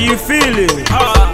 you feeling? Ah.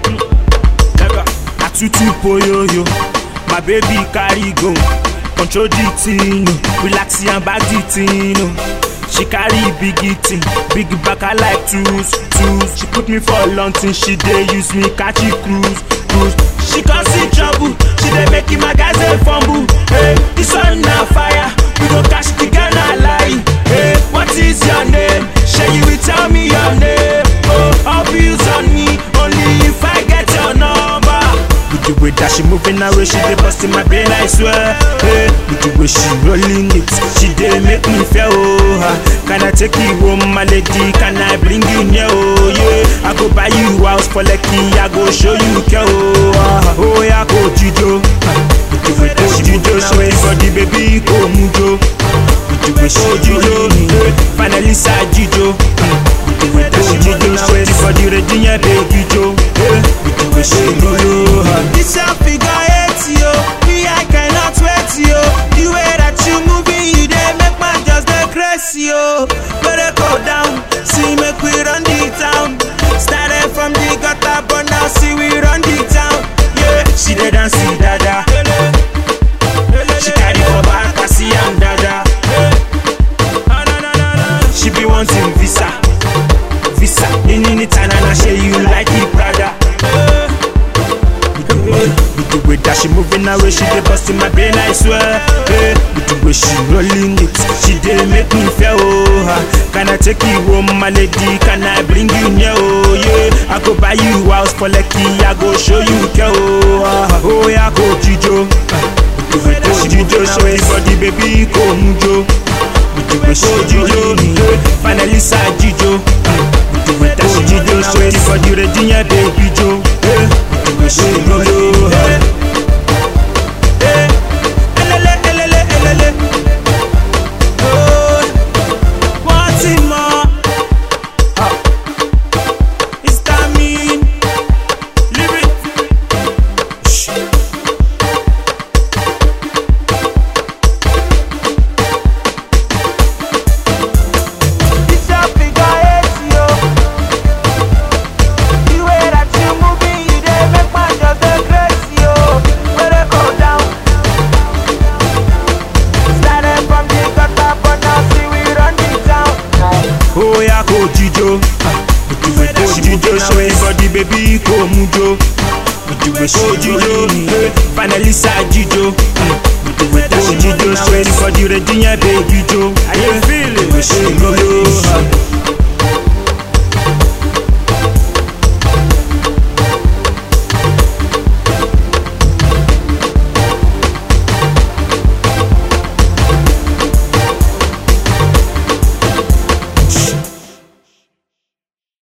Atutu poyoyo, my baby carry go. Control the thing, oh. relax and back the thing. oh. She carry big thing, big back I like tools, tools. She put me for long thing, she dey use me catch it cruise, cruise. She can see trouble, she dey make my guys dey fumble. Hey, this one na fire, we go catch the Ghana lie. Hey, what is your name? Shey you will tell me your name. Oh, abuse on me, only if I get your number. With the way that she moving her way, she dey busting my brain, I swear. Hey, with the way she rolling it, she dey make me feel oh. ah. Can I take you home, my lady? Can I bring you near? Oh yeah, I go buy you house for Lekki, I go show you care. Oh, ah. oh yeah, go jijo. With the way that she jijo, show me body, baby, go mujo. With the way she jijo, eh, finally side jijo. With the way that she jijo, show me body, ready, yeah, baby, jo. Eh, With the way she jijo. ah. This your figure eight, yo. Me, I cannot wait, yo. The way that you moving, you dey make my just dey crazy, yo. Better go down, see make we run the town. Started from the gutter, but now see we run the town. Yeah, She dey dance see dada. She carry for back, I see am dada. She be wanting visa, visa. In in it and I say you like it, brother. With the way, with the way that she moving her way, she dey busting my brain, I swear. Hey, with the way she rolling it, she dey make me feel oh. ah. Can I take you home, my lady? Can I bring you near? Oh yeah, I go buy you house for Lekki, I go show you care. Oh, ah. oh yeah, go jijo. With the way that she jijo, show me body, baby, go mujo. With the way she jijo, eh, finally side jijo. With the way that she jijo, show me body, ready, yeah, baby, jo. Eh, With the way she jijo. eh. elele, elele, elele. Oh, want it more? It's that mean? Leave it. Shh. It's your figure eight, yo. The way that you moving, you dey make my just dey crazy, yo. Better go down. Started from the gutter, but now see we run the town. Oh yeah, go jijo. With the way that she jijo, show me body, baby, go mujo. With the way she jijo, eh, finally side jijo. With the way that she jijo, show me body, ready, yeah, baby, jo. Are you feeling? With the way she jijo,